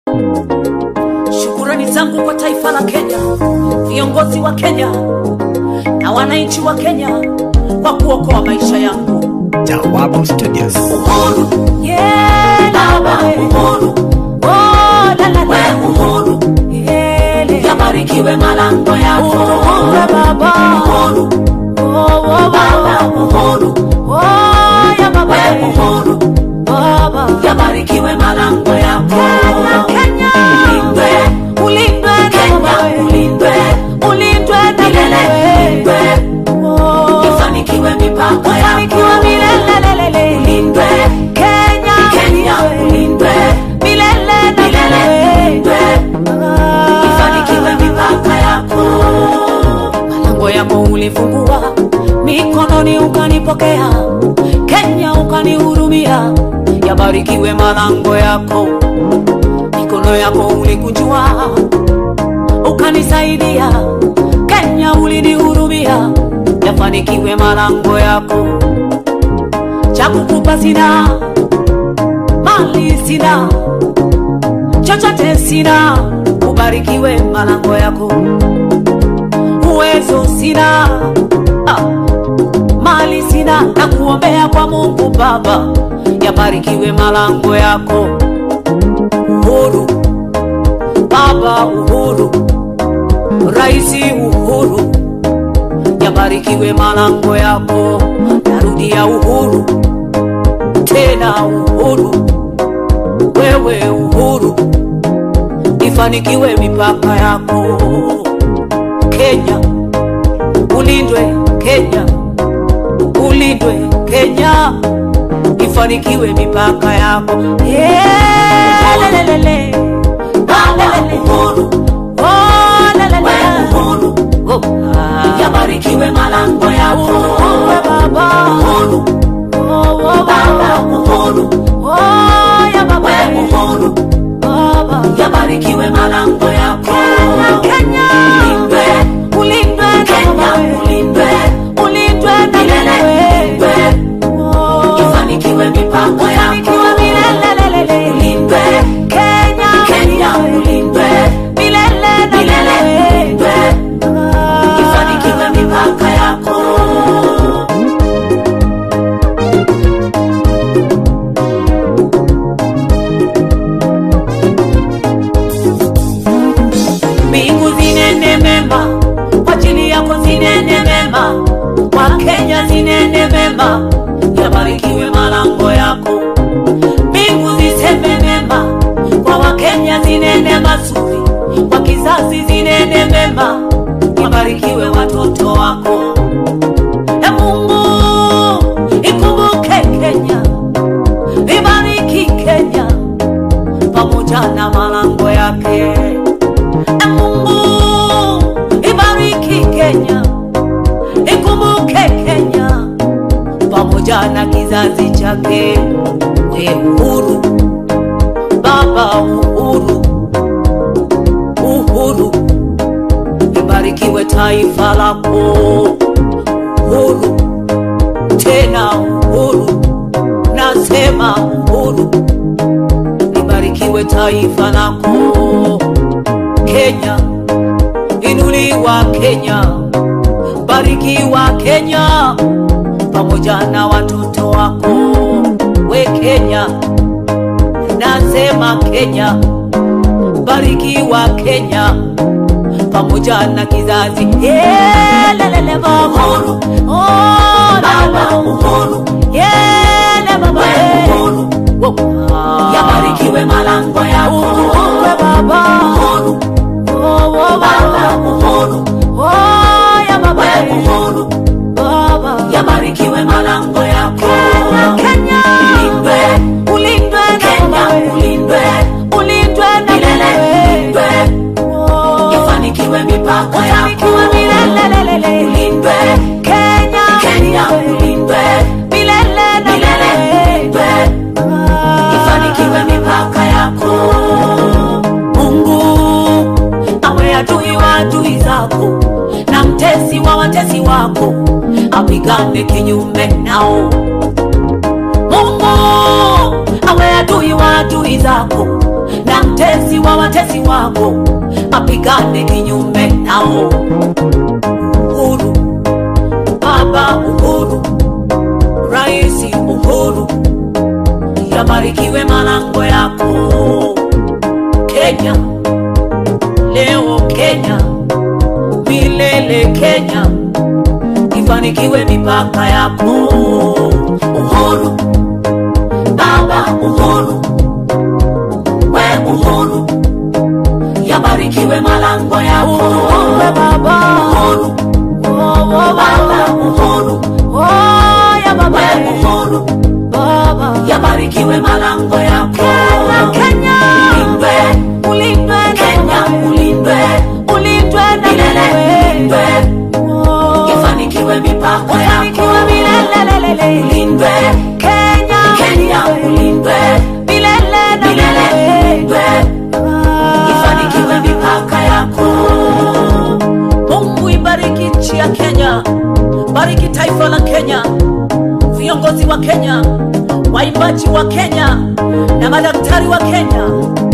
Shukurani zangu kwa taifa la Kenya, viongozi wa Kenya na wananchi wa Kenya kwa kuokoa maisha yangu. Jawabu Studios. Uhuru, yeah, baba, uhuru, oh, la, la, la. uhuru, yeah, yabarikiwe malango yako. Uhuru, baba, uhuru, oh, oh, baba, uhuru, oh, ya baba, uhuru, baba, yabarikiwe malango yako. Kenya, ulindwe, ulindwe, Kenya, ulindwe, ulindwe na milele, ulindwe, ifanikiwe mipaka yako milele, ulindwe Kenya, Kenya, ulindwe milele na milele, ulindwe ifanikiwe mipaka yako. Malango yako ulifungua, mikononi ukanipokea, Kenya ukanihurumia, yabarikiwe malango yako. Mikono yako ulikunjua, ukanisaidia, Kenya ulinihurumia, yafanikiwe malango yako. Cha kukupa sina, mali sina, chochote sina, ubarikiwe malango yako. Uwezo sina, ah, mali sina, na kuombea kwa Mungu Baba, yabarikiwe malango yako. Uhuru Baba, uhuru Raisi, uhuru yabarikiwe malango yako. Narudia uhuru tena, uhuru wewe, uhuru ifanikiwe mipaka yako. Kenya ulindwe, Kenya ulindwe, Kenya ifanikiwe mipaka yako. Yeah, lelelele. Lelelele. Oh, lelele. Oh, ah. yabarikiwe malango yako Uhuru, baba uhuru oh, oh, baba uhuru oh, ya baba uhuru baba yabarikiwe malango yako Kenya, ulindwe ulindwe Kenya ulindwe ulindwe na milele ulindwe ifanikiwe mipaka yako milele ulindwe Kenya Kenya ulindwe milele na milele ulindwe ifanikiwe mipaka yako. Mbingu zinene mema kwa ajili yako, zinene mema kwa Kenya, zinene mema, yabarikiwe malango yako. Mbingu ziseme mema kwa Wakenya, zinene mazuri kwa kizazi, zinene mema, yabarikiwe watoto wako. E Mungu, ikumbuke Kenya, ibariki Kenya pamoja na malango yake. E Mungu, ibariki Kenya, ikumbuke Kenya pamoja na kizazi chake. We uhuru, Baba uhuru, uhuru, ibarikiwe taifa lako. Uhuru, tena uhuru, nasema uhuru, libarikiwe taifa lako. Kenya, inuliwa Kenya, barikiwa Kenya pamoja na watoto wako. We Kenya, nasema Kenya, barikiwa Kenya pamoja na kizazi Yeah, lelele baba uhuru oh, baba uhuru Yeah, le baba uhuru yabarikiwe malango yako uhuru baba uhuru oh, oh, baba uhuru oh, ya baba uhuru baba yabarikiwe malango yako Kenya ulindwe ulindwe Kenya ulindwe ulindwe na milele ulindwe ifanikiwe mipaka yako milele ulindwe Kenya Kenya ulindwe milele na milele ulindwe ifanikiwe mipaka yako Mungu awe adui wa adui zako na mtesi wa watesi wako apigane kinyume nao Mungu awe adui wa adui zako na mtesi adui wa watesi wako apigane kinyume nao. Uhuru, Baba Uhuru, Raisi Uhuru, yabarikiwe malango yako Kenya, leo Kenya, milele Kenya, ifanikiwe mipaka yako Uhuru, Baba Uhuru, we Uhuru, yabarikiwe malango yako Uhuru, Baba. Uhuru, Oh, oh, Baba Uhuru, Oh, ya baba. we Uhuru, Baba. yabarikiwe malango yako Kenya, Kenya. Ulindwe, Ulindwe na Kenya wewe. ulindwe, Ulindwe na milele wewe. ulindwe, Oh. ifanikiwe mipaka Ufanikiwe yako milele. ulindwe, Kenya. Kenya ulindwe, Milele na milele wewe. ulindwe, Ah. ifanikiwe mipaka yako. Mungu ibariki nchi ya Kenya, bariki taifa la Kenya, viongozi wa Kenya, waimbaji wa Kenya na madaktari wa Kenya